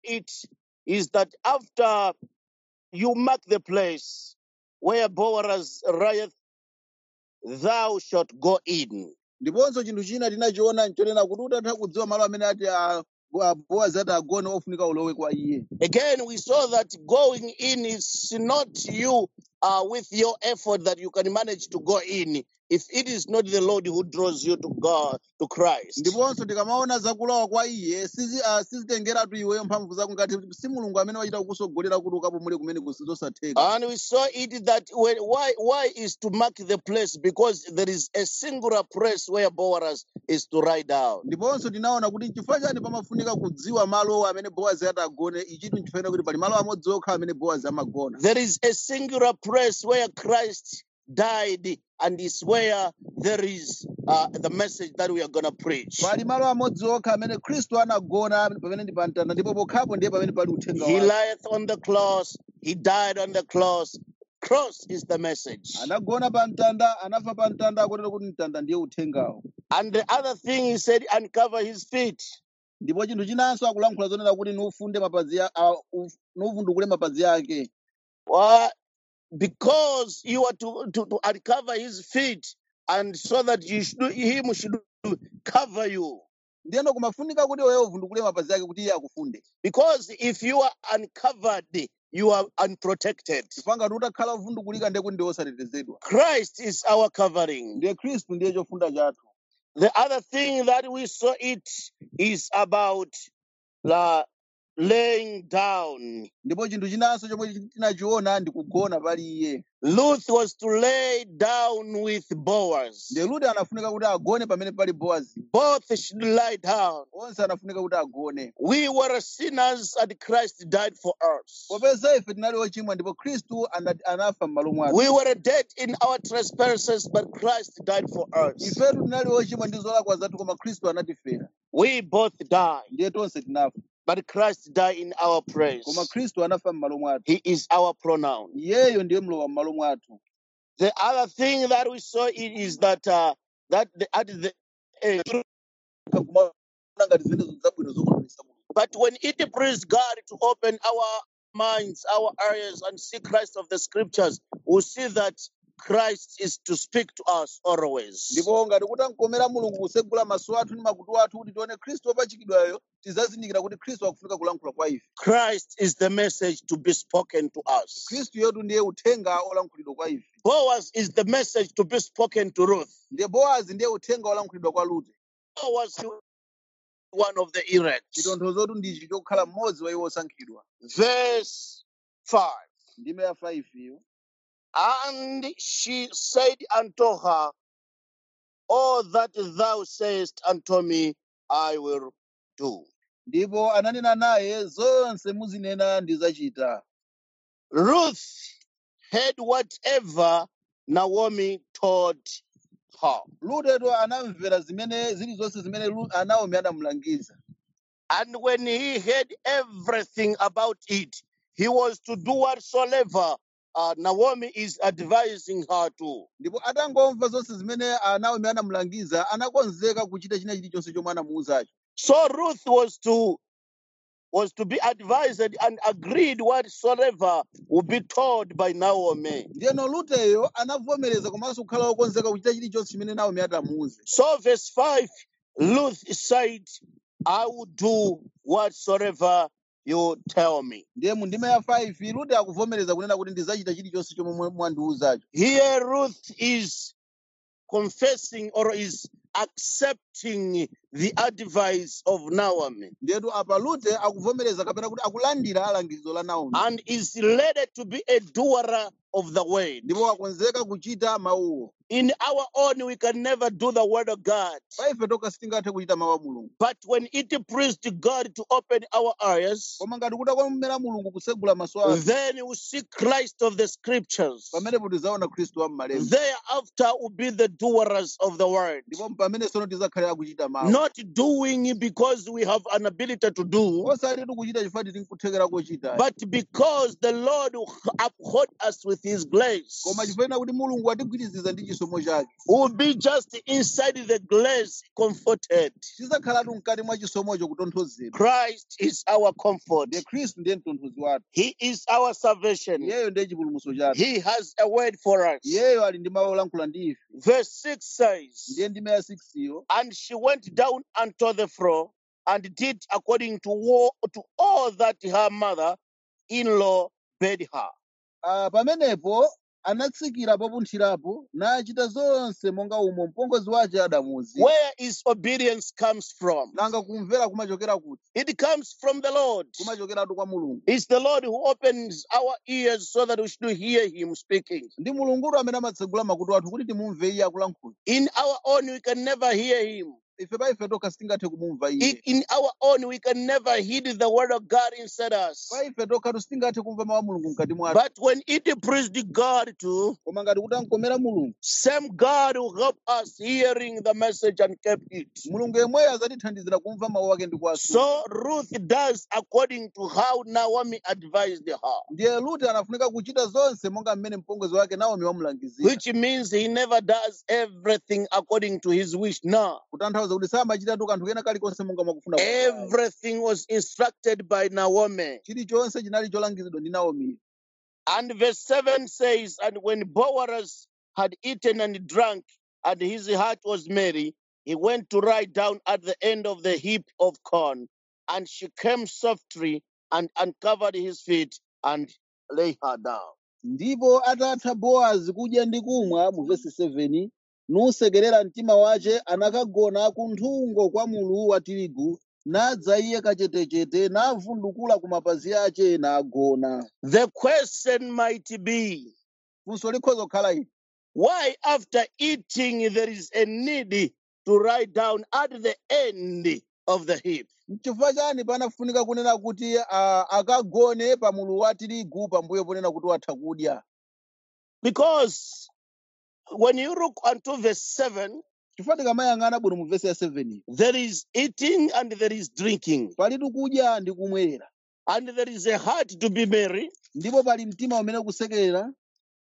it is that after you mark the place where Boaz riot, thou shalt go in. ndiponso chinthu china tinachiona nchonena kuti utatha kudziwa malo amene ati ah, ah, bowazi ati agone ofunika ulowe kwa iye Again, we saw that going in is not you uh, with your effort that you can manage to go in. If it is not the Lord who draws you to God, to Christ. ndiponso tikamaona zakulowa kwa iye sizi- ah, sizitengeratu iweyo mphamvu zako ngati si mulungu amene wachita kukusogolera kuti ukapumule kumene kusizosatheka And we saw it that when, why why is to mark the place because there is a singular place where Boaz is to lie down. ndiponso tinaona kuti nchifukwa chani pamafunika kudziwa malo amene bowazi ati agone ichitu nchifukwa kuti pali malo amodzi okha amene bowazi amagona There is a singular place where Christ died, and is where there is uh, the message that we are going to preach. pali malo amodzi okha amene khristu anagona pamene ndi pamtanda ndipo pokhapo ndiye pamene pali uthenga He wake lieth on the cross, he died on the cross. Cross is the message. anagona pa mtanda anafa pa mtanda akotero kuti mtanda ndiye uthengawo And the other thing he said, uncover his feet. ndipo chinthu chinanso akulankhula zonena kuti nufunde mapazi ya- ah, uf- nuvundukule mapazi ake Why? Because you are to, to, to uncover his feet, and so that you should, him should cover you. ndiyeno kumafunika kuti wewe uvundukule mapazi ake kuti iye akufunde Because if you are uncovered, you are unprotected. chifukwa ngati utakhala uvundukulika ndiye kuti ndiye osatetezedwa Christ is our covering. ndiye khristu ndiye chofunda chathu The other thing that we saw it is about the laying down. ndipo chinthu chinanso chomwe tinachiona ndi kugona pali iye Ruth was to lay down with Boaz. ndiye rute anafunika kuti agone pamene pali bowazi Both should lie down. onse anafunika kuti agone We were sinners and Christ died for us. popeza ife tinali ochimwa ndipo khristu ana- anafa m'malo mwathu We were dead in our trespasses, but Christ died for us. ifetu tinali ochimwa ndi zolakwa zathu koma khristu anatifera We both died, ndiye tonse tinafa but Christ died in our place. koma khristu anafa m'malo mwathu He is our pronoun. iyeyo ndiye mlowa m'malo mwathu The other thing that we saw it is that uh, that the, at the end, kumaona ngati zimenezo zabwino zokwanisa mulungu but when it pleased God to open our minds, our ears, and see Christ of the Scriptures, we see that Christ is to speak to us always. ndipo ngati kuti ankomera mulungu kusegula maso athu ndi makutu athu kuti tione khristu wopachikidwayo tizazindikira kuti khristu akufunika kulankhula kwa ife Christ is the message to be spoken to us. khristu yetu ndiye uthenga olankhulidwa kwa ife Boaz is the message to be spoken to Ruth. ndiye bowazi ndiye uthenga olankhulidwa kwa rute Boaz is one of the elect. chitonthozotu ndichi chokhala mmodzi wa iwo osankhidwa Verse 5. ndime ya 5 iyo And she said unto her, All that thou sayest unto me, I will do. ndipo ananena naye zonse muzinena ndizachita Ruth heard whatever Naomi told her. luteto anamvera zimene zilizonse zimene Ru- naomi anamulangiza And when he heard everything about it, he was to do whatsoever uh, Naomi is advising her to. ndipo atangomva zonse zimene ah, naomi anamulangiza anakonzeka kuchita china chilichonse chomwe anamuwuzacho So Ruth was to was to be advised and agreed whatsoever would be told by Naomi. ndiyeno luteyo anavomereza komanso kukhala wokonzeka kuchita chilichonse chimene naomi atamuwuze So verse 5, Ruth said, I will do whatsoever you tell me. ndiye mu ndime ya 5 lute akuvomereza kunena kuti ndizachita chilichonse chomwe mwa- mwandiwuzacho Here Ruth is confessing or is accepting the advice of Naomi ndiyetu apa lute akuvomereza kapena kuti akulandira alangizo la naomi and is ready to be a doer of the word. ndipo akonzeka kuchita mawuwo In our own, we can never do the word of God. pa ife toka sitingathe kuchita mawu a mulungu But when it pleased God to open our eyes, koma ngati kutakomera mulungu kusegula maso athu then we see Christ of the scriptures. pamenepo tizaona khristu wa m'malemba Thereafter will be the doers of the word. ndipo pamene sono tizakhalira kuchita mawu Not not doing because we have an ability to do, osati tikuchita chifukwa tili nkuthekera kochita but because the Lord will uphold us with His grace. koma chifukwa kuti mulungu atigwiriziza ndi chisomo chake We'll be just inside the grace, comforted. tizakhalatu mkati mwa chisomocho kutonthozedwa Christ is our comfort. ndiye khristu ndiye mtonthozi wathu He is our salvation. iyeyo ndiye chipulumutso chathu He has a word for us. iyeyo ali ndi mawu olankhula ndi ife Verse 6 says, ndiye ndime ya 6 iyo And she went down unto the floor and did according to, wo- to all that her mother in law bade her. Ah, pamenepo anatsikira popunthirapo nachita zonse monga umo mpongozi wace adamuwuzira Where is obedience comes from? nanga kumvera kumachokera kuti It comes from the Lord. kumachokeratu kwa mulungu It's the Lord who opens our ears so that we should hear Him speaking. ndi mulungutu amene amatsegula makutu athu kuti timumve iye akulankhula In our own, we can never hear Him. ife pa ife tokha sitingathe kumumva I- iye In our own, we can never hear the word of God inside us. pa ife tokhatu sitingathe kumva mawu a mulungu mkati mwathu But when it pleased God to, koma ngati kuti ankomera mulungu same God will help us hearing the message and kept it. mulungu yemweyo azatithandizira kumva mawu ake ndi kuwasunga So Ruth does according to how Naomi advised her, ndiye lute anafunika kuchita zonse monga mmene mpongozi wake naomi wamulangizira which means he never does everything according to his wish. No. kutanthauza kuti samachitatu kanthu kena kalikonse monga mwakufuna kwake. Everything was instructed by Naomi. chilichonse chinali cholangizidwa ndi naomi And verse 7 says, And when Boaz had eaten and drunk, and his heart was merry, he went to lie down at the end of the heap of corn. And she came softly and uncovered his feet and lay her down. ndipo atatha bowazi kudya ndi kumwa mu vesi 7 nusekerera mtima wace anakagona kunthungo kwa mulu wa tirigu nadza iye kachetechete navundukula ku mapazi ace nagona The question might be, funso likhoza kukhala ili why after eating there is a need to lie down at the end of the heap? n'chifukwa chani panafunika kunena kuti ah, akagone pa mulu wa tirigu pambuyo ponena kuti watha kudya Because when you look unto verse 7, chifukwa tikamayang'ana bwino mu vesi ya 7 there is eating and there is drinking, palitu kudya ndi kumwerera and there is a heart to be merry. ndipo pali mtima umene kusekerera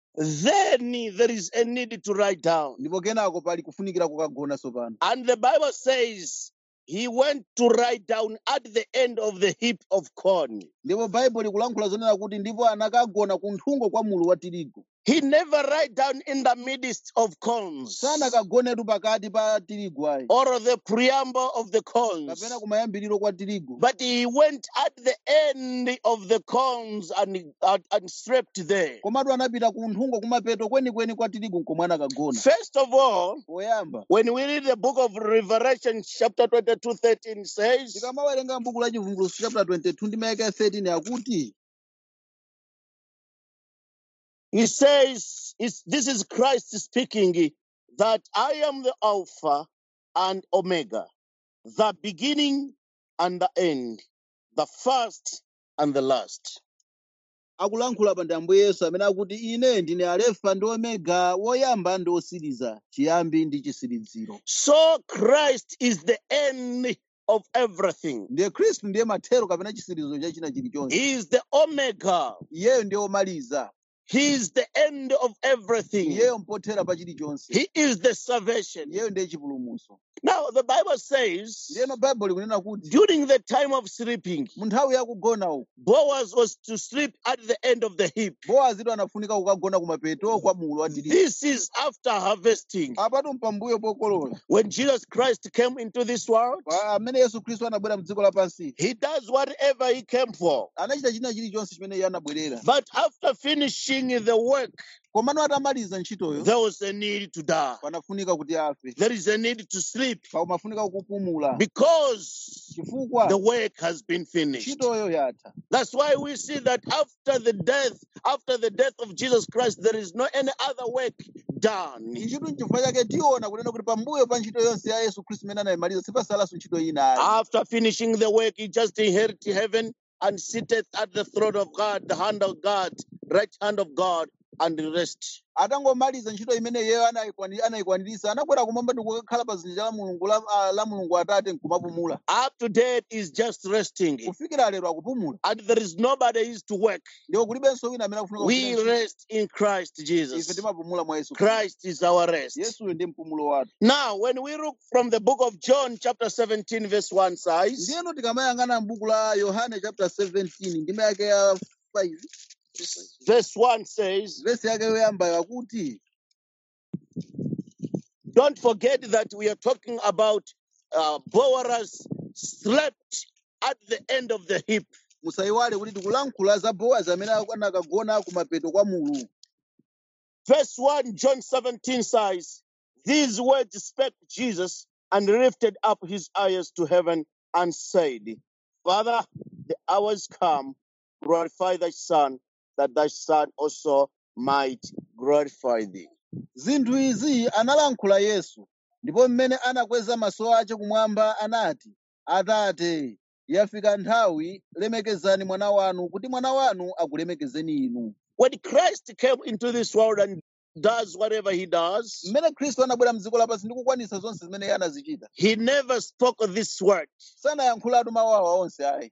Then there is a need to lie down. ndipo kenako pali kufunikira kukagona tsopano And the Bible says he went to lie down at the end of the heap of corn. ndipo baibulo ikulankhula zonena kuti ndipo anakagona kunthungo kwa mulu wa tirigu He never lie down in the midst of corns sanakagonetu pakati pa tirigu ayi or the preamble of the kapena corns, kumayambiriro kwa tirigu but he went at the end of the corns and, and, and slept there. komatu anapita kunthungo kumapeto kwenikweni kwa tirigu nkomwe anakagona First of all, poyamba when we read the book of Revelation, chapter 22, 13 says, tikamawerenga mbuku la chivumbulutso chapter 22 ndi mayaka 13 akuti He says, it's, This is Christ speaking, that I am the Alpha and Omega, the beginning and the end, the first and the last. akulankhula pa ndi ambuye yesu amene akuti ine ndine alefa ndi omega woyamba ndi osiriza chiyambi ndi chisiriziro So Christ is the end of everything. ndiye khristu ndiye mathero kapena chisirizo cha china chilichonse He is the Omega. iyeyo ndiye omaliza He is the end of everything. iyeyo mpothera pa chilichonse He is the salvation. iyeyo ndiye chipulumutso Now, the Bible says, ndiyeno baibulo ikunena kuti during the time of sleeping, mu nthawi yakugona uku Boaz was to sleep at the end of the heap. bowazitu anafunika kukagona kumapeto kwa mulu wa tirigu This is after harvesting. apatu mpambuyo pokolola When Jesus Christ came into this world, Pa- amene yesu khristu anabwera mdziko lapansi he does whatever he came for. anachita china chilichonse chimene iye anabwerera But after finishing the work, komano atamaliza ntchitoyo there was a need to die. panafunika kuti afe There is a need to sleep paumafunika kupumula because chifukwa the work has been finished. ntchitoyo yatha That's why we see that after the death, after the death of Jesus Christ, there is no any other work done. ichitu nchifukwa chake tiona kunena kuti pambuyo pa ntchito yonse ya yesu khristu imene anayimaliza sipasalanso ntchito ina ayi After finishing the work, he just inherited heaven and sitteth at the throne of God, the hand of God, right hand of God, and rest. atangomaliza ntchito imene iyeyo anayikwani- anayikwaniritsa anakwera kumwamba ndi kukakhala pa dzanja la mulungu la, ah, la mulungu atate nkumapumula Up to date is just resting. kufikira lero akupumula And there is nobody is to work. ndipo kulibenso wina amene akufunika We kugwira ntchito. rest in Christ ife Jesus. timapumula mwa yesu Khristu. Christ is our rest. yesuyo ndi mpumulo wathu Now, when we look from the book of John, chapter 17, verse 1 says, ndiyeno tikamayang'ana m'buku la yohane chapter 17 ndime yake ya 5 verse 1 says, vesi yake yoyamba yakuti Don't forget that we are talking about uh, Boaz slept at the end of the heap. musayiwale kuti tikulankhula za bowazi amene anakagona kumapeto kwa mulu Verse 1, John 17 says, These words spake Jesus and lifted up his eyes to heaven and said, Father, the hour is come, glorify thy Son, that thy Son also might glorify thee. zinthu izi analankhula yesu ndipo mmene anakweza maso ace kumwamba anati atate yafika nthawi lemekezani mwana wanu kuti mwana wanu akulemekezeni inu When Christ came into this world and does whatever he does, mmene khristu anabwera mdziko lapansi ndi kukwanitsa zonse zimene iye anazichita he never spoke this word. sanayankhulatu mawu awa onse ayi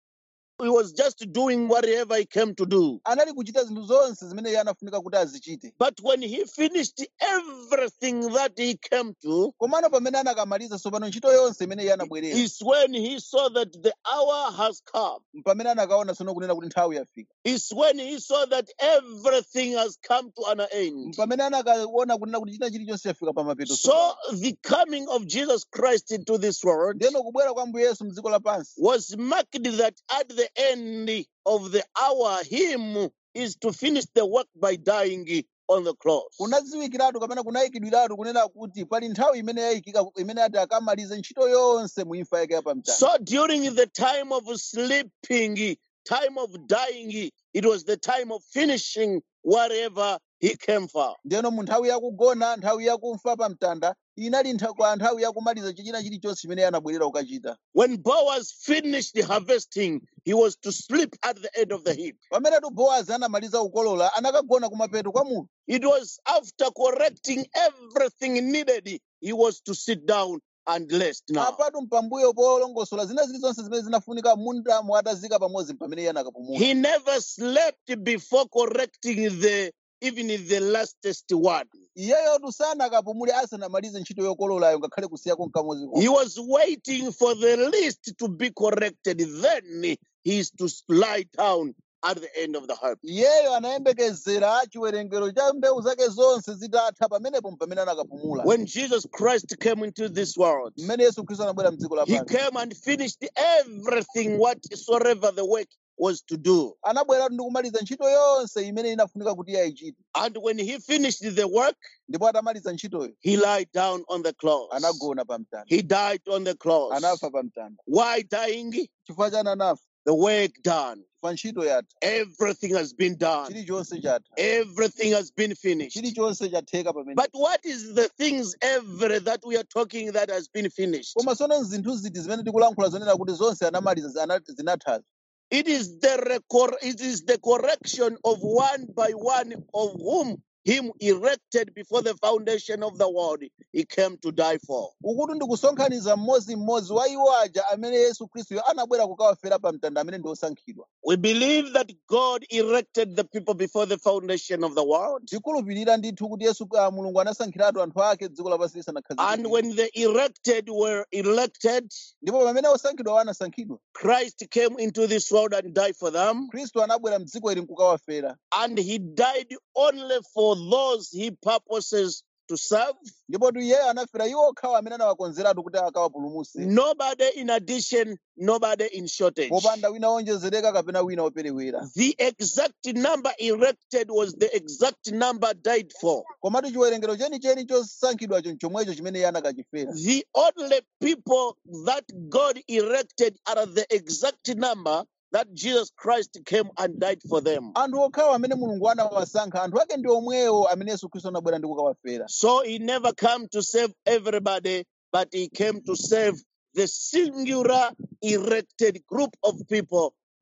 He was just doing whatever he came to do. anali kuchita zinthu zonse zimene iye anafunika kuti azichite But when he finished everything that he came to, komano pamene anakamaliza tsopano ntchito yonse imene iye anabwerera is when he saw that the hour has come. pamene anakaona tsono kunena kuti nthawi yafika Is when he saw that everything has come to an end. pamene anakaona kunena kuti china chilichonse chafika pa mapeto So the coming of Jesus Christ into this world ndiyeno kubwera kwa mbuye yesu mdziko lapansi was marked that at the end of the hour, him is to finish the work by dying on the cross. kunadziwikiratu kapena kunayikidwiratu kunena kuti pali nthawi imene yayikika imene ati akamalize ntchito yonse mu imfa yake yapamtanda So during the time of sleeping, time of dying, it was the time of finishing whatever he came for. ndiyeno mu nthawi yakugona nthawi yakumfa pamtanda inali ntha- kwa nthawi yakumaliza china chilichonse chimene iye anabwerera kukachita When Boaz finished harvesting, he was to sleep at the end of the heap. pamenetu bowazi anamaliza kukolola anakagona kumapeto kwa munthu It was after correcting everything needed, he was to sit down and rest now. apatu mpambuyo polongosola zina zilizonse zimene zinafunika mundamo atazika pamodzi pamene iye anakapumula He never slept before correcting the even the lastest one. iyeyotu sanakapumule asanamalize ntchito yokololayo ngakhale kusiyako nkamodzi He komwe was waiting for the least to be corrected. Then he is to lie down at the end of the harp. iyeyo anayembekezera chiwerengero cha mbewu zake zonse zitatha pamenepo pamene anakapumula When Jesus Christ came into this world, mmene yesu khristu anabwera mdziko he lapansi came and finished everything whatsoever the work was to do. anabweratu ndi kumaliza ntchito yonse imene inafunika kuti iye ayichite And when he finished the work, ndipo atamaliza ntchitoyo he lied down on the cross. anagona pa mtanda He died on the cross. anafa pa mtanda Why dying? chifukwa chani anafa The work done. chifukwa ntchito yatha Everything has been done. chilichonse chatha Everything has been finished. chilichonse chatheka pamene But what is the things ever that we are talking that has been finished? koma tsono zinthu ziti zimene tikulankhula zonena kuti zonse anamaliza zana- zinathazi It is the recor- it is the correction of one by one of whom him erected before the foundation of the world he came to die for. ukuti ndikusonkhaniza mmodzimmodzi wa iwo aja amene yesu khristuyo anabwera kukawafera pa mtanda amene ndi osankhidwa We believe that God erected the people before the foundation of the world. tikhulupirira ndithu kuti yesu ah, mulungu anasankhiratu anthu ake dziko lapansi And lisanakhazikike when the erected were elected, ndipo pamene osankhidwa anasankhidwa Christ came into this world and died for them. khristu anabwera mdziko ili nkukawafera And he died only for those he purposes to serve. ndipo tu iyeyo anafera iwo okhawo amene anawakonzeratu kuti akawapulumutse Nobody in addition, nobody in shortage. popanda wina wonjezereka kapena wina woperewera The exact number erected was the exact number died for. komatu chiwerengero chenicheni chosankhidwacho nchomwecho chimene iye anakachifera The only people that God erected are the exact number that Jesus Christ came and died for them. anthu okhawo amene mulungu anawasankha anthu ake ndi omwewo amene yesu khristu anabwera ndi kukawafera So he never came to save everybody, but he came to save the singular erected group of people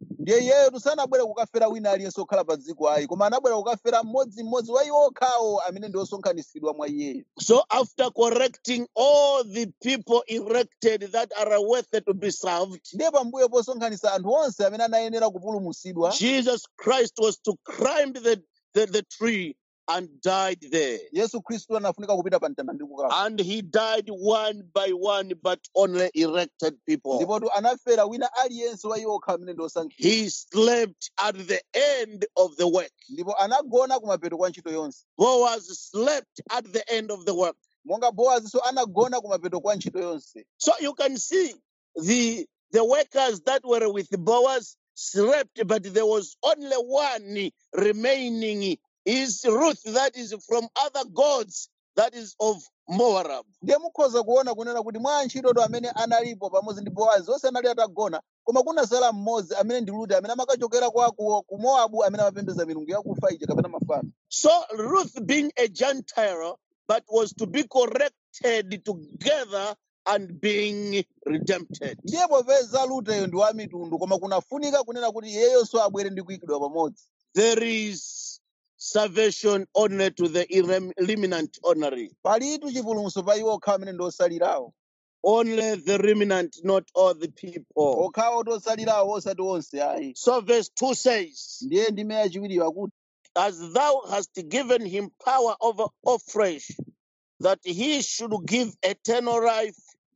ndiye iyeyo sanabwere kukafera wina aliyense okhala pa dziko ayi koma anabwera kukafera mmodzimmodzi wa iwo okhawo amene ndi osonkhanitsidwa mwa iyeyo So after correcting all the people erected that are worthy to be served, ndiye pambuyo posonkhanitsa anthu onse amene anayenera kupulumutsidwa Jesus Christ was to climb the, the, the tree and died there. yesu khristu anafunika kupita pa mtanda ndi kukafa And he died one by one, but only erected people. ndipotu anafera wina aliyense wa iwo okha amene ndi osankhidwa He slept at the end of the work. ndipo anagona kumapeto kwa ntchito yonse Boaz slept at the end of the work. monga bowazinso anagona kumapeto kwa ntchito yonse So you can see the the workers that were with Boaz slept, but there was only one remaining. Is Ruth that is from other gods that is of Moab. ndiye mukhoza kuona kunena kuti mwa antchitoto amene analipo pamodzi ndi bowazi onse anali atagona koma kunasala mmodzi amene ndi rute amene amakachokera kwa ku, ku mowabu amene amapembedza milungu yakufa ija kapena mafano So Ruth being a Gentile, but was to be corrected together and being redempted. ndiye popeza ruteyo ndi wa mitundu koma kunafunika kunena kuti iyeyonso abwere ndi kuyikidwa pamodzi There is salvation only to the irrem- remnant only. palitu chipulumutso pa iwo okhawo amene ndi osalirawo Only the remnant, not all the people. okhawo ndi osalirawo osati onse ayi So verse 2 says, ndiye ndime yachiwiri akuti As thou hast given him power over all flesh, that he should give eternal life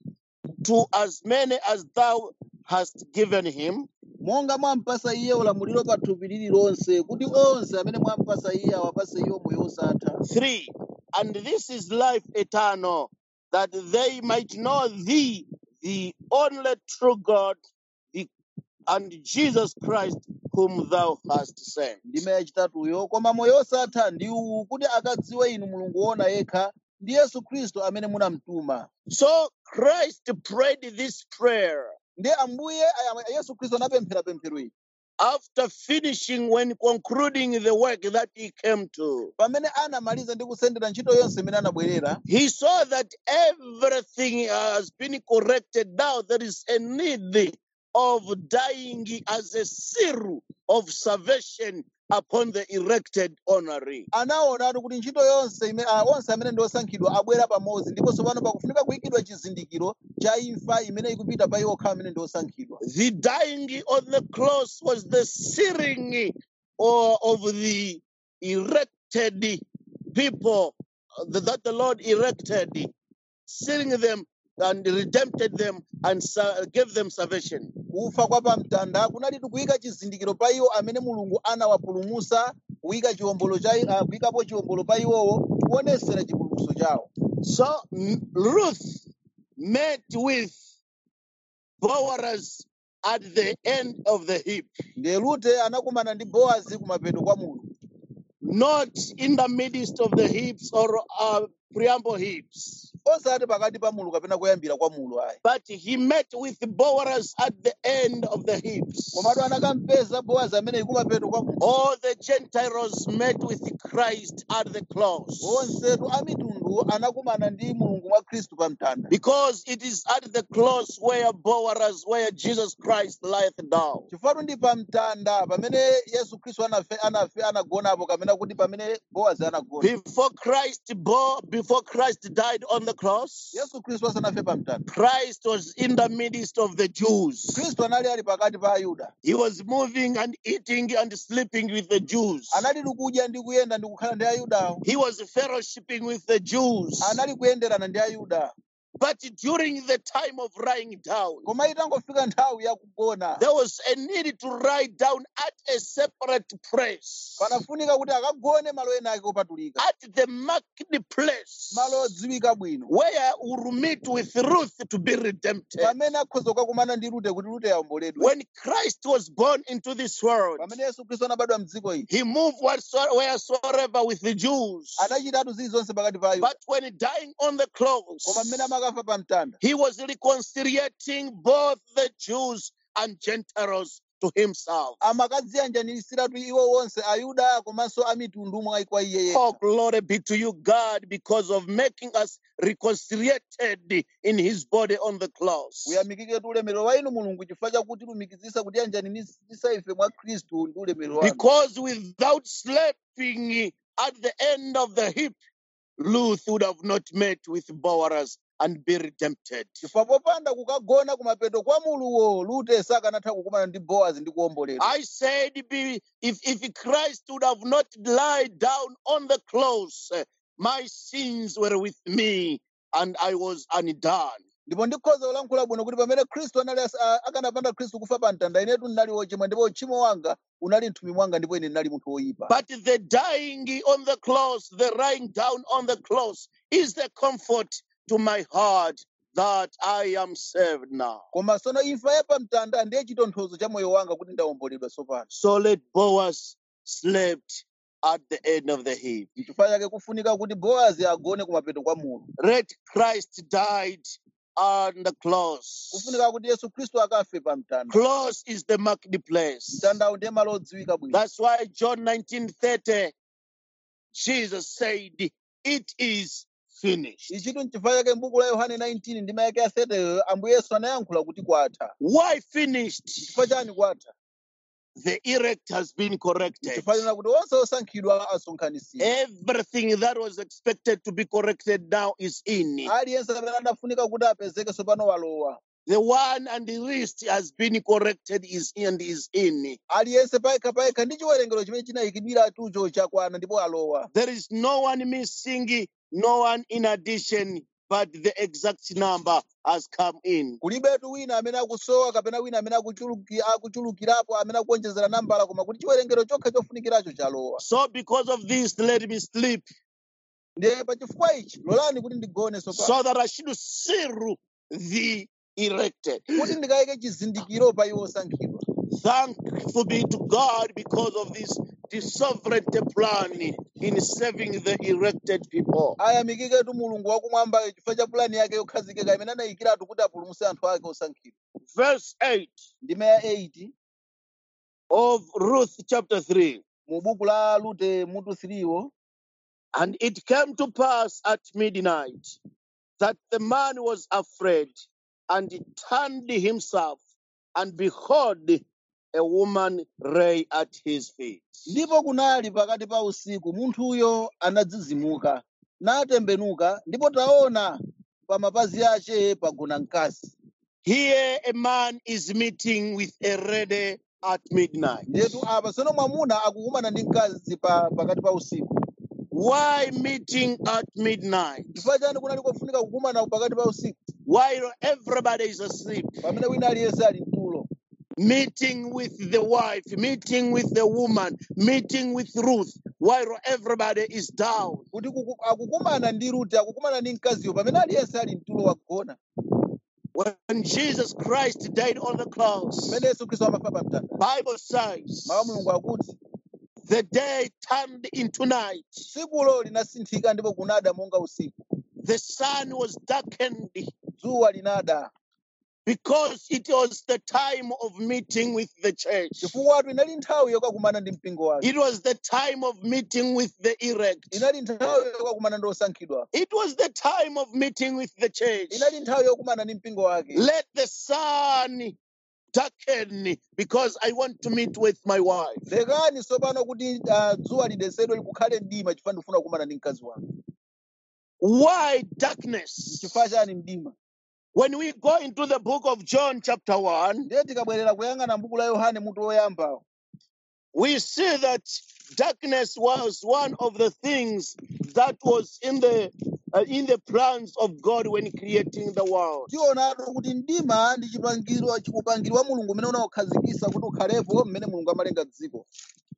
to as many as thou hast given him. monga mwampasa iye ulamuliro pa thupi lililonse kuti onse amene mwampasa iye awapase iwo moyo osatha 3. And this is life eternal, that they might know thee, the only true God, the, and Jesus Christ, whom thou hast sent. ndime yachitatuyo koma moyo osatha ndi uwu kuti akadziwe inu mulungu wona yekha ndi yesu khristu amene munamtuma So Christ prayed this prayer ndiye ambuye aya- yesu khristu anapemphera pemphero iyi after finishing, when concluding the work that he came to. pamene anamaliza ndi kusendera ntchito yonse imene anabwerera He saw that everything has been corrected. Now there is a need of dying as a seal of salvation upon the erected honorary. anaonatu kuti ntchito yonse ime- ah, onse amene ndi osankhidwa abwera pamodzi ndiponso pano pakufunika kuyikidwa chizindikiro cha imfa imene ikupita pa iwo okhawo amene ndi osankhidwa The dying on the cross was the sealing or of the erected people uh, that the Lord erected, sealing them and redempted them and sa- gave them salvation. kufa kwa pamtanda kunalitu kuyika chizindikiro pa iwo amene mulungu anawapulumusa kuyika chiwombolo cha ah, kuyikapo chiwombolo pa iwowo kuonesera chipulumutso chawo So M- Ruth met with Boaz at the end of the heap, ndiye rute anakumana ndi bowazi kumapeto kwa mulu not in the midst of the heaps or uh, preamble heaps, osati pakati pa mulu kapena kuyambira kwa mulu ayi but he met with Boaz at the end of the heaps. komatu anakampeza bowazi amene kumapeto kwa mulu All the Gentiles met with Christ at the cross. onsetu a mitundu anakumana ndi mulungu mwa khristu pa mtanda Because it is at the cross where Boaz, where Jesus Christ lieth down. chifukwa ndi pa mtanda pamene yesu khristu anafe anafe anagonapo kapena kuti pamene bowazi anagona Before Christ bore, before Christ died on the cross, yesu khristu asanafe pa mtanda Christ was in the midst of the Jews. khristu anali ali pakati pa ayuda He was moving and eating and sleeping with the Jews. anali kudya ndi kuyenda ndi kukhala ndi ayudawo He was fellowshipping with the Jews. anali kuyenderana ndi ayuda But during the time of lying down, koma itangofika nthawi yakugona there was a need to lie down at a separate place, panafunika kuti akagone malo ena ake opatulika at the marked place, malo odziwika bwino where we will meet with Ruth to be redempted. pamene akhoza kukakumana ndi rute kuti rute yawomboledwe When Christ was born into this world, pamene yesu khristu anabadwa mdziko ili he moved whatso- wheresoever with the Jews. anachitatu zilizonse pakati pa ayuda But when dying on the cross, koma mmene amakafa pa mtanda he was reconciliating both the Jews and Gentiles to himself. amakadziyanjanisiratu iwo onse ayuda komanso a mitundu mwa kwa iye Oh, yekha glory be to you, God, because of making us reconciliated in his body on the cross. uyamikiketu ulemerero wa inu mulungu chifukwa chakuti lumikizisa kuti yanjaninisa ife mwa khristu ndi ulemerero wanu Because without sleeping at the end of the hip, Ruth would have not met with Boaz and be redempted. chifukwa popanda kukagona kumapeto kwa muluwo lute sakanatha kukumana ndi bowazi ndi kuwomboledwa I said, be, if, if Christ would have not lied down on the cross, eh, my sins were with me and I was undone. ndipo ndikhoza kulankhula bwino kuti pamene khristu anali as- a- akanapanda khristu kufa pa mtanda inetu ndinali wochimwa ndipo uchimo wanga unali mthumi mwanga ndipo ine ndinali munthu woyipa But the dying on the cross, the lying down on the cross, is the comfort to my heart that I am saved now. koma tsono imfa ya pa mtanda ndiye chitonthozo cha moyo wanga kuti ndawomboledwa tsopano So let Boaz slept at the end of the hip. n'chifukwa chake kufunika kuti bowazi agone kumapeto kwa mulu Let Christ died on the cross. kufunika kuti yesu khristu akafe pa mtanda Cross is the marketplace. mtandawo ndiye malo odziwika bwino That's why John 19:30, Jesus said, It is finished. ichitu n'chifukwa chake m'buku la yohane 19 ndi mayake ya 30 ambuye yesu anayankhula kuti kwatha Why finished? chifukwa chani kwatha The erect has been corrected. chifukwa kuti onse osankhidwa asonkhanitsidwa Everything that was expected to be corrected now is in. aliyense amene anafunika kuti apezeke tsopano walowa The one and the least has been corrected is and is in. aliyense payekha payekha ndi chiwerengero chimene chinayikidwira tucho chakwana ndipo alowa There is no one missing, no one in addition, but the exact number has come in. kulibetu wina amene akusowa kapena wina amene akuchuluki- akuchulukirapo amene akuonjezera nambala koma kuti chiwerengero chokha chofunikiracho chalowa So, because of this, let me sleep ndiye pa chifukwa ichi lolani kuti ndigone tsopano so that I should seal the erected. kuti ndikayike chizindikiro pa iwo osankhidwa Thankful be to God because of this, this sovereign plan in saving the erected people. ayamikiketu mulungu wakumwamba chifukwa cha pulani yake yokhazikika imene anayikiratu kuti apulumutse anthu ake osankhidwa Verse 8 ndime ya 8 of Ruth chapter 3. mu buku la lute mutu 3 wo And it came to pass at midnight that the man was afraid and he turned himself, and behold, a woman lay at his feet. ndipo kunali pakati pa usiku munthuyo anadzizimuka natembenuka ndipo taona pa mapazi ace pagona mkazi Here a man is meeting with a lady at midnight. ndetu apa tsono mwamuna akukumana ndi mkazi pa, pakati pa usiku Why meeting at midnight? chifukwa chani kunali kofunika kukumana pakati pa usiku While everybody is asleep, pamene wina aliyense ali mtulo meeting with the wife, meeting with the woman, meeting with Ruth, while everybody is down. kuti kuku- akukumana ndi rute akukumana ndi mkaziyo pamene aliyense ali mtulo wagona When Jesus Christ died on the cross, pamene yesu khristu amafa pa mtanda Bible says mawu a mulungu akuti the day turned into night. tsikulo linasinthika ndipo kunada monga usiku The sun was darkened dzuwa linada because it was the time of meeting with the church. chifukwa inali nthawi yokakumana ndi mpingo wake It was the time of meeting with the elect. inali nthawi yokakumana ndi osankhidwa It was the time of meeting with the church. inali nthawi yokumana ndi mpingo wake Let the sun darken because I want to meet with my wife. lekani tsopano kuti ah, dzuwa lidesedwe likukhale mdima chifukwa ndikufuna kukumana ndi mkazi wanga Why darkness? chifukwa chani mdima When we go into the book of John, chapter 1, ndiye tikabwerera kuyang'ana mbuku la yohane mutu woyambawo we see that darkness was one of the things that was in the uh, in the plans of God when creating the world. tionatu kuti mdima ndi chipangiro upangiri wa mulungu umene unawukhazikisa kuti ukhalepo mmene mulungu amalenga dziko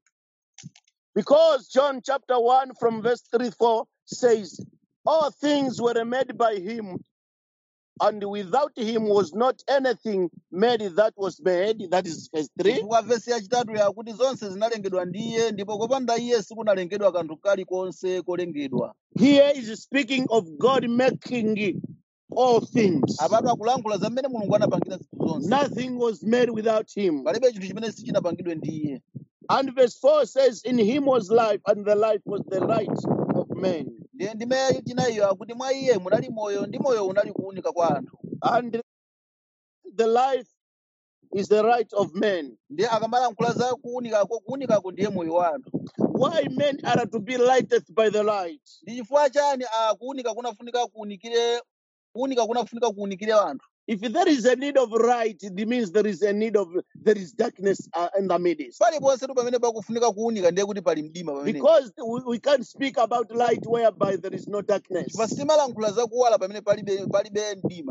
Because John chapter 1 from verse 3 4 says, All things were made by him, and without him was not anything made that was made. That is verse 3. chifukwa vesi yachitatu yakuti zonse zinalengedwa ndi iye ndipo kopanda iye sikunalengedwa kanthu kalikonse kolengedwa Here is speaking of God making all things. apatu akulankhula za mmene mulungu anapangira zinthu zonse Nothing was made without him. palibe chinthu chimene sichinapangidwe ndi iye And verse 4 says, In him was life, and the life was the light of men. ndiye ndime chinayiyo akuti mwa iye munali moyo ndi moyo unali kuwunika kwa anthu And the life is the right of men. ndiye akamalankhula za kuwunikako kuwunikako ndiye moyo wa anthu Why men are to be lighted by the light? ndi chifukwa chani ah, kuwunika kunafunika kuwunikire kuwunika kunafunika kuwunikire anthu If there is a need of light, it means there is a need of there is darkness uh, in the midst. paliponse tu pamene pakufunika kuwunika ndiye kuti pali mdima pamene Because we, we can't speak about light whereby there is no darkness. chifukwa sitimalankhula za kuwala pamene palibe palibe mdima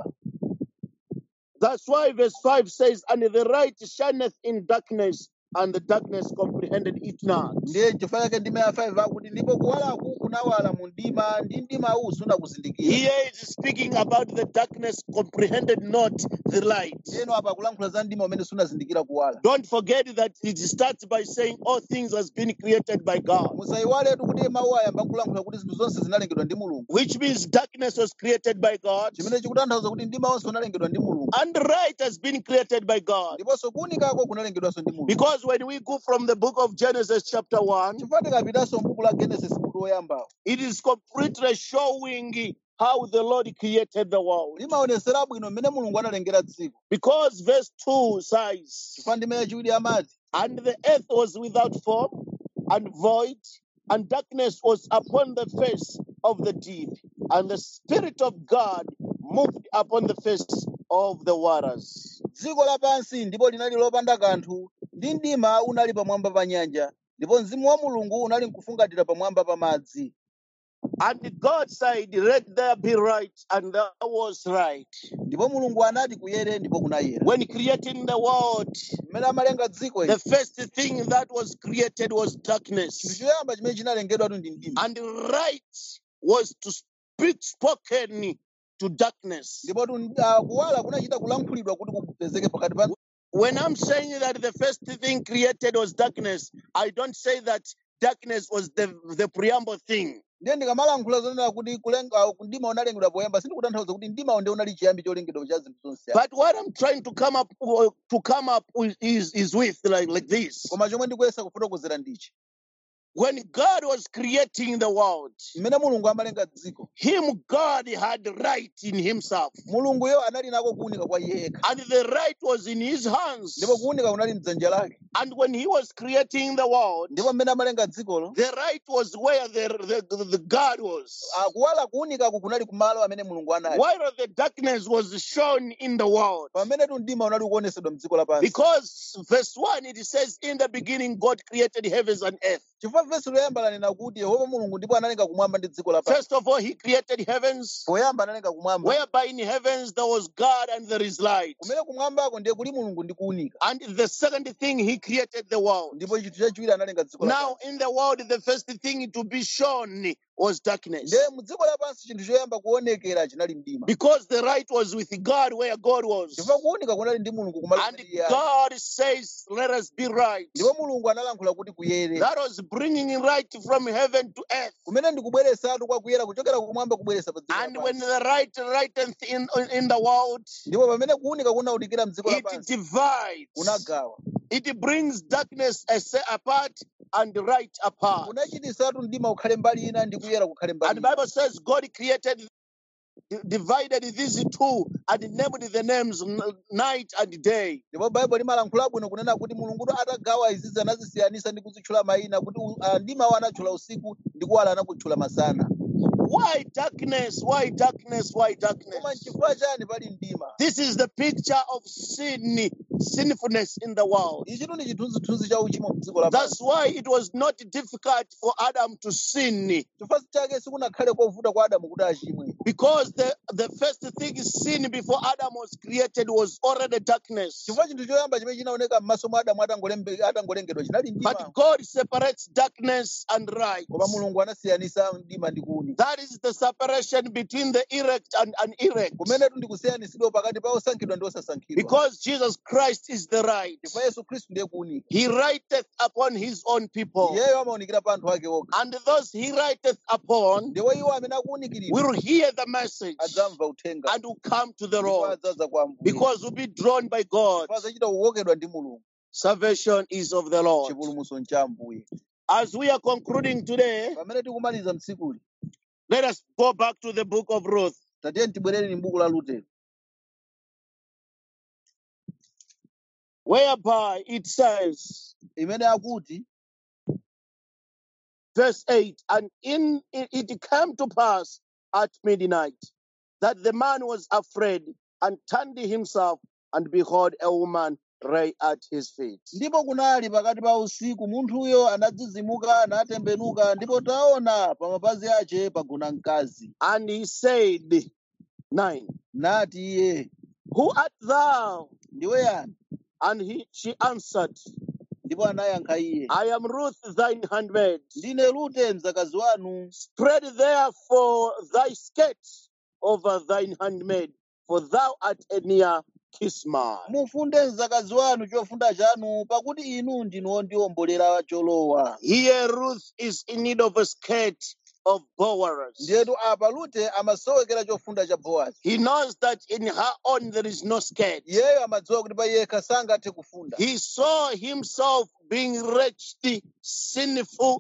That's why verse 5 says, And the light shineth in darkness, and the darkness comprehended it not. ndiye chifukwa chake ndime ya 5 akuti ndipo kuwalaku kunawala mu mdima ndi mdimawu sunakuzindikira Here it is speaking about the darkness comprehended not the light. ndiyeno apa akulankhula za mdima umene sunazindikira kuwala Don't forget that it starts by saying all things has been created by God, musayiwaletu kuti mawu ayamba kulankhula kuti zinthu zonse zinalengedwa ndi mulungu which means darkness was created by God, chimene chikutanthauza kuti mdima wonse unalengedwa ndi mulungu and light has been created by God. ndiponso kuwunikako kunalengedwanso ndi mulungu Because when we go from the book of Genesis, chapter 1, chifukwa tikapitanso m'buku la genesis mutu woyambawo it is completely showing how the Lord created the world. limaonesera bwino mmene mulungu analengera dziko Because verse 2 says, chifukwa ndime yachiwiri amati And the earth was without form and void, and darkness was upon the face of the deep, and the Spirit of God moved upon the face of the waters. dziko lapansi ndipo linali lopanda kanthu ndi mdima unali pamwamba pa nyanja ndipo mzimu wa mulungu unali nkufungatira pamwamba pa madzi And God said, Let there be light, and there was light. ndipo mulungu anati kuyere ndipo kunayera When creating the world, mmene amalenga dziko the ili first thing that was created was chinthu darkness, choyamba chimene chinalengedwatu ndi mdima and light was to speak spoken to darkness. ndipo tu- ah, kuwala kunachita kulankhulidwa kuti kupezeke pakati pa When I'm saying that the first thing created was darkness, I don't say that darkness was the, the preamble thing. ndiye ndikamalankhula zonena kuti kulenga ah, mdima unalengedwa poyamba sindikutanthauza kuti mdimawo ndiye unali chiyambi cholengedwa cha zinthu zonse But what I'm trying to come up to come up with is, is with like, like this. koma chomwe ndikuyesa kufotokozera ndichi When God was creating the world, mmene mulungu amalenga dziko Him God had right in Himself. mulunguyo anali nako kuwunika kwa iye yekha And the right was in His hands. ndipo kuwunika kunali mdzanja lake And when He was creating the world, ndipo mmene amalenga dzikolo the right was where the, the, the God was. ah, kuwala kuwunikako kunali kumalo amene mulungu anali While the darkness was shown in the world. pamene tu mdima unali kuonesedwa mdziko lapansi Because verse 1 it says, In the beginning, God created heavens and earth. chifukwa vesi loyamba lanena kuti yehova mulungu ndipo analenga kumwamba ndi dziko lapansi First of all, He created heavens, poyamba analenga kumwamba whereby in heavens there was God and there is light. kumene kumwambako ndiye kuli mulungu ndi kuwunika And the second thing, He created the world. ndipo chinthu chachiwiri analenga dziko Now, lapansi in the world, the first thing to be shown was darkness. ndiye mudziko lapansi chinthu choyamba kuonekera chinali mdima Because the light was with God where God was. chifukwa kuwunika kunali ndi mulungu kumalo And kumene iye ali. God says, Let us be right. ndipo mulungu analankhula kuti kuyere That was bringing in light from heaven to earth. kumene ndikubweresatu kwa kuyera kuchokera kumwamba kubweresa pa dziko And when lapansi the light lighteth in, in the world, ndipo pamene kuwunika kunawunikira mdziko it lapansi divides. kunagawa It brings darkness as- apart and light apart. kunachititsatu mdima ukhale mbali ina ndi kuyera kukhale mbali And ina Bible says God created, divided these two, and named the names n- night and day. ndipo baibulo limalankhula bwino kunena kuti mulunguyo atagawa izizi anazisiyanisa ndi kuzitchula mayina kuti u- ah, mdimawo anatchula usiku ndi kuwala anakutchula masana Why darkness? Why darkness? Why koma darkness? nchifukwa chani pali mdima This is the picture of sin, sinfulness in the world. ichitu ndi chithunzithunzi cha uchimo mdziko That's lapansi why it was not difficult for Adam to sin chifukwa chake sikunakhale kovuta kwa adamu kuti achimwe because the, the first thing sin before Adam was created was already darkness. chifukwa chinthu choyamba chimene chinaoneka m'maso mwa adamu atangolembe- atangolengedwa chinali mdima But God separates darkness and light. koma mulungu anasiyanisa mdima ndi kuwunika That is the separation between the erect and unelect. kumenetu ndi kusiyanisidwa pakati pa osankhidwa ndi osasankhidwa Because Jesus Christ Christ is the light. chifukwa yesu khristu ndiye kuwunika He writeth upon his own people. iyeyo amawunikira pa anthu ake okha And those he writeth upon ndiwo iwo amene akuwunikiridwa will hear the message adzamva uthenga and will come to the ndipo Lord adzaza kwa ambuye because will be drawn by God. chifukwa adzachita kukokedwa ndi mulungu Salvation is of the Lord. chipulumutso ncha ambuye As we are concluding today, pamene tikumaliza mtsikuli let us go back to the book of Ruth. tatiye tibwerere m'buku la rute whereby it says, imene akuti verse 8, and in it, it came to pass at midnight that the man was afraid and turned himself, and behold, a woman lay at his feet. ndipo kunali pakati pa usiku munthuyo anadzizimuka natembenuka ndipo taona pa mapazi ace pagona mkazi And he said, 9, nati iye Who art thou? ndiwe yani And he, she answered, ndipo anayankha iye I am Ruth, thine handmaid. ndine rute mzakazi wanu Spread therefore thy skirt over thine handmaid, for thou art a near kinsman. mufunde mzakazi wanu chofunda chanu pakuti inu ndinu ondiwombolera cholowa Here Ruth is in need of a skirt of Boaz. ndiyetu apa rute amasowekera chofunda cha bowazi He knows that in her own there is no skirt. iyeyo amadziwa kuti pa yekha sangathe kufunda He saw himself being wretched, sinful,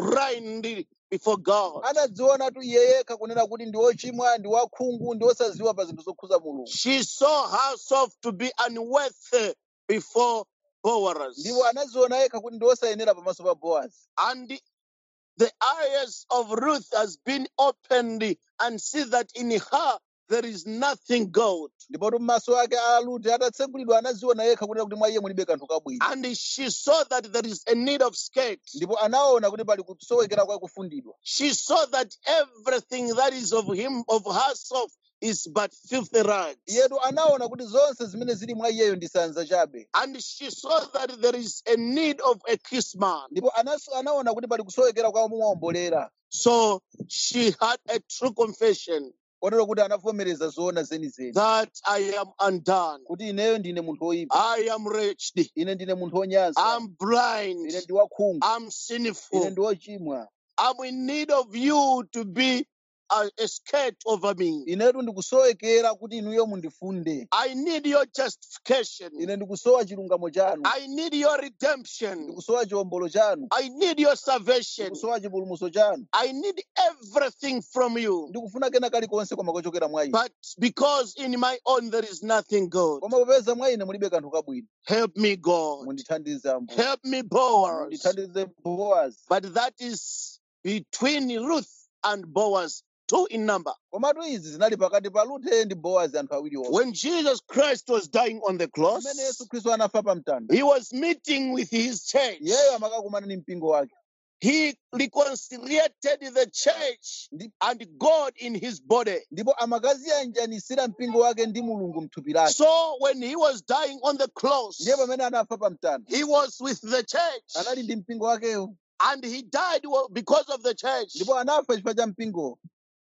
blind before God. anadziona iye yekha kunena kuti ndi wochimwa ndi wakhungu ndi wosaziwa pa zinthu zokhuza mulungu She saw herself to be unworthy before Boaz. ndipo anaziona yekha kuti ndi wosayenera pamaso pa bowazi And the eyes of Ruth has been opened and see that in her there is nothing good. ndipo maso ake a rute atatsekulidwa anaziona yekha kunena kuti mwa iye mulibe kanthu kabwino And she saw that there is a need of skirt. ndipo anaona kuti pali kusowekera kwa kufundidwa She saw that everything that is of him, of herself, is but filthy rags. iyetu anaona kuti zonse zimene zili mwa iyeyo ndi sanza chabe And she saw that there is a need of a kinsman. ndipo anas- anaona kuti pali kusowekera kwa muwombolera So she had a true confession kotero kuti anavomereza zoona zenizeni that I am undone. kuti ineyo ndine munthu woyipa I am wretched. ine ndine munthu wonyansa I'm blind. ine ndi wakhungu I'm ine sinful. ndi wochimwa I'm in need of you to be a, a skirt over me. inetu ndikusowekera kuti inuyo mundifunde I need your justification. ine ndikusowa chilungamo chanu I need your redemption. ndikusowa chiwombolo chanu I need your salvation. ndikusowa chipulumutso chanu I need everything from you. ndikufuna kena kalikonse koma kochokera mwa ine But because in my own there is nothing good, koma popeza mwa ine mulibe kanthu kabwino help me, God. mundithandize ambuye Help me, Boaz. mundithandize bowazi But that is between Ruth and Boaz, two in number. komatu izi zinali pakati pa rute ndi bowazi anthu awiri onse When Jesus Christ was dying on the cross, pamene yesu khristu anafa pa mtanda he was meeting with his church. iyeyo amakakumana ndi mpingo wake He reconciliated the church Ndi- and God in his body. ndipo amakaziyanjanisira mpingo wake ndi mulungu mthupi lake So when he was dying on the cross, ndiye pamene anafa pa mtanda he was with the church. anali ndi mpingo wakeyo And he died wa- because of the church. ndipo anafa chifukwa cha mpingo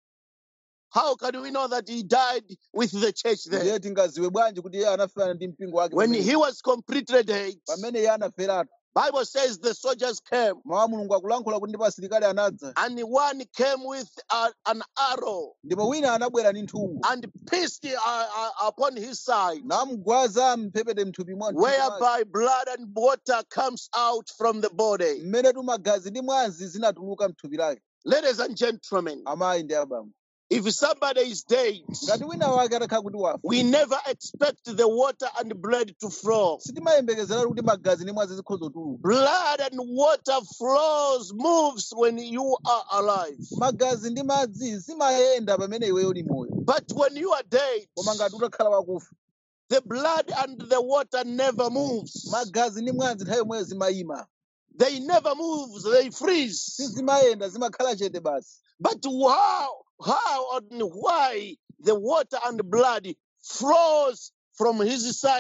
How can we know that he died with the church there? ndiye tingaziwe bwanji kuti iye anafera ndi mpingo wake When pamene he was completely dead, pamene iye anaferatu Bible says the soldiers came mawu a mulungu akulankhula kuti ndipo asilikali anadza and one came with a- an arrow ndipo wina anabwera ndi nthungo and pierced uh, uh, upon his side, namugwaza mphepete mthupi mwa mthupi mwake. whereby blood and water comes out from the body. mmene tu magazi ndi mwazi zinatuluka mthupi lake Ladies and gentlemen, amayi ndi abambo if somebody is dead, ngati wina wake atakhala kuti wafa we never expect the water and blood to flow. sitimayembekezera kuti magazi ndi mwazi zikhoza kutuluka Blood and water flows, moves when you are alive. magazi ndi madzi zimayenda pamene iweyo uli moyo But when you are dead, koma ngati utakhala wakufa the blood and the water never moves. magazi ndi mwazi nthawi yomweyo zimayima They never move, they freeze. sizimayenda zimakhala chete basi But how, how and why the water and blood flows from his side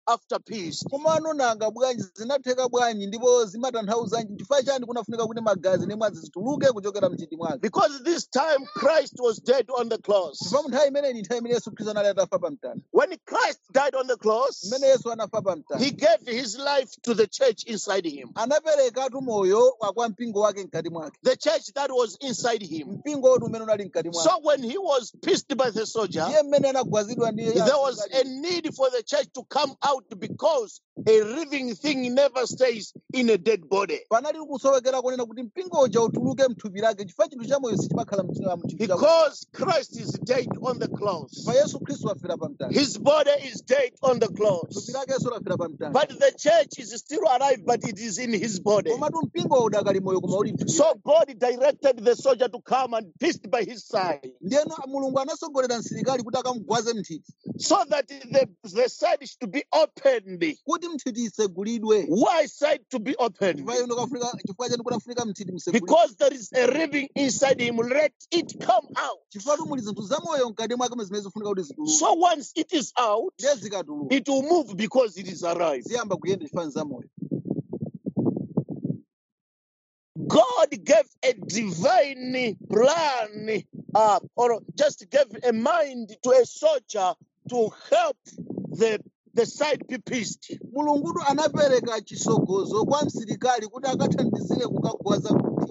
after peace? komano nanga bwanji zinatheka bwanji ndipo zimatanthauzanji chifukwa chani kunafunika kuti magazi ndi mwazi zituluke kuchokera mthiti mwake Because this time Christ was dead on the cross. chifukwa mu nthawi imeneyi ndi nthawi imene yesu khristu anali atafa pa mtanda When Christ died on the cross, mmene yesu anafa pa mtanda he gave his life to the church inside him. anaperekatu moyo wa kwa mpingo wake mkati mwake The church that was inside him. mpingo wotu umene unali mkati mwake So when he was pierced by the soldier, ndiye mmene anagwazidwa ndi there was a need for the church to come out because a living thing never stays in a dead body. panali kusowekera kunena kuti mpingo uja utuluke mthupi lake chifukwa chinthu chamoyo sichimakhala mthupi chake Because Christ is dead on the cross. chifukwa yesu khristu afera pa mtanda His body is dead on the cross. thupi lake yesu lafera pa mtanda But the church is still alive, but it is in his body. komatu mpingo udakali moyo koma uli mthupi So God directed the soldier to come and pierced by his side, ndiyeno mulungu anasogolera msilikali kuti akamugwaze mthiti so that the, the side is to be opened. kuti mthiti isegulidwe Why side to be opened? chifukwa chenu kunafunika- chifukwa chenu kunafunika mthiti msegulidwe Because there is a living inside him. Let it come out. chifukwa tu muli zinthu zamoyo mkati mwake zimene zifunika kuti zituluke So once it is out, ndiye zikatuluka it will move because it is alive. ziyamba kuyenda chifani zamoyo God gave a divine plan, uh, or just gave a mind to a soldier to help the the side be pierced. mulungutu anapereka chisogozo kwa msilikali kuti akathandizire kukagwaza mthiti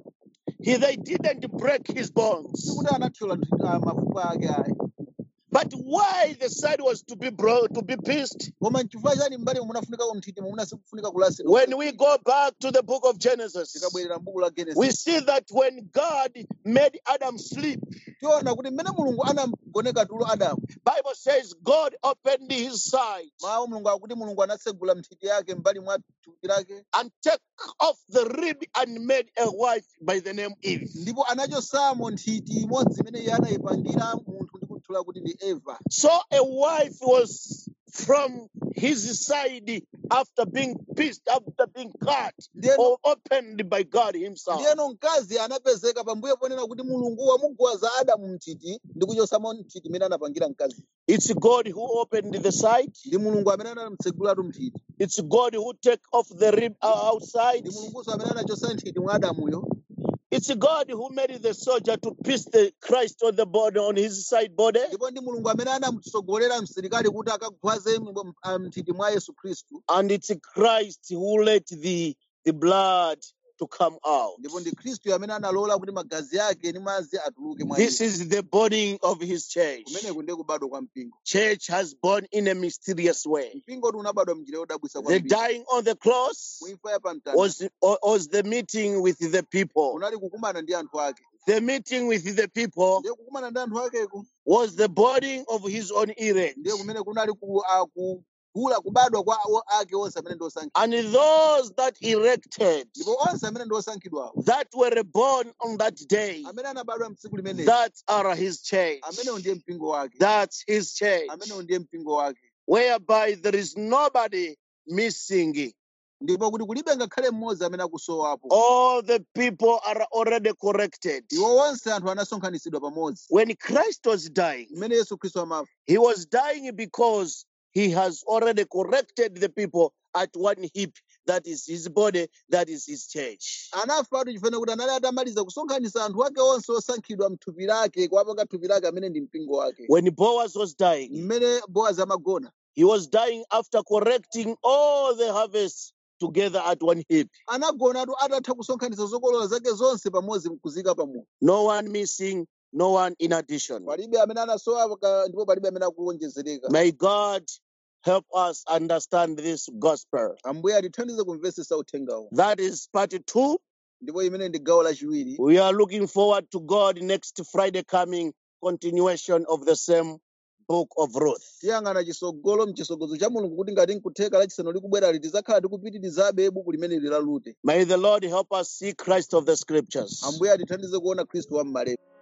He they didn't break his bones. sikuti anathyola mthiti- ah, mafupa ake ayi But why the side was to be bro to be pierced? koma nchifukwa chani mbali munafunika mthiti mumuna sikufunika kulasira When we go back to the book of Genesis, tikabwerera mbuku la we genesis see that when God made Adam sleep, tiona kuti mmene mulungu anagoneka tulo adamu Bible says God opened his side mawu mulungu akuti mulungu anasegula mthiti yake mbali mwa thupi lake and took off the rib and made a wife by the name Eve. ndipo anachosamo nthiti imodzi imene iye anayipangira munthu ndi kuthula kuti ndi eva So a wife was from his side after being pierced, after being cut ndiyeno or opened by God Himself. ndiyeno mkazi anapezeka pambuyo ponena kuti mulungu wamugwaza adamu mthiti ndi kuchosamo mthiti imene anapangira mkazi It's God who opened the side. ndi mulungu amene anamtsegulatu mthiti It's God who take off the rib o- outside. ndi mulunguso amene anachosa nthiti mwa adamuyo It's God who made the soldier to pierce the Christ on the body on his side body. ndipo ndi mulungu amene anamutsogolera msilikali kuti akagwaze m- m- mthiti mwa yesu khristu And it's Christ who let the, the blood to come out. ndipo ndi khristu amene analola kuti magazi ake ndi madzi atuluke mwa iye This is the body of his church. kumeneku ndiye kubadwa kwa mpingo Church has born in a mysterious way. mpingo ti unabadwa mnjira yodabwisa The kwambiri dying on the cross muimfa ya pamtanda was, was the meeting with the people. unali kukumana ndi anthu ake The meeting with the people ndiye kukumana ndi anthu akeko was the burning of his own elect. ndiye kumene kunali ku- ah, kugula kubadwa kwa o- ake onse amene ndi osankhidwa And those that erected, ndipo onse amene ndi osankhidwawo that were born on that day, amene anabadwa mtsiku limeneli that are his church. amenewo ndiye mpingo wake That's his church. amenewo ndiye mpingo wake Whereby there is nobody missing. ndipo kuti kulibe ngakhale mmodzi amene akusowapo All the people are already corrected. iwo onse anthu anasonkhanitsidwa pamodzi When Christ was dying, mmene yesu khristu amafa he was dying because he has already corrected the people at one heap. That is his body, that is his church. anafatu chifukwa kuti anali atamaliza kusonkhanitsa anthu ake onse osankhidwa mthupi lake kuwapanga thupi lake amene ndi mpingo wake When Boaz was dying, mmene boazi amagona he was dying after correcting all the harvests together at one heap. anagonatu atatha kusonkhanitsa zokolola zake zonse pamodzi kuzika pamodzi No one missing, no one in addition. palibe amene anasowa ka- ndipo palibe amene akuwonjezereka May God help us understand this gospel. ambuye atithandize kumvesesa uthengawo That is part two. ndipo imene ndi gawo lachiwiri We are looking forward to God next Friday coming, continuation of the same book of Ruth. tiyang'ana chisogolo mchisogozo cha mulungu kuti ngati nkutheka lachisanu likubwerali tidzakhala tikupitirizabe buku limeneli la rute May the Lord help us see Christ of the scriptures. ambuye atithandize kuona khristu wa m'malemba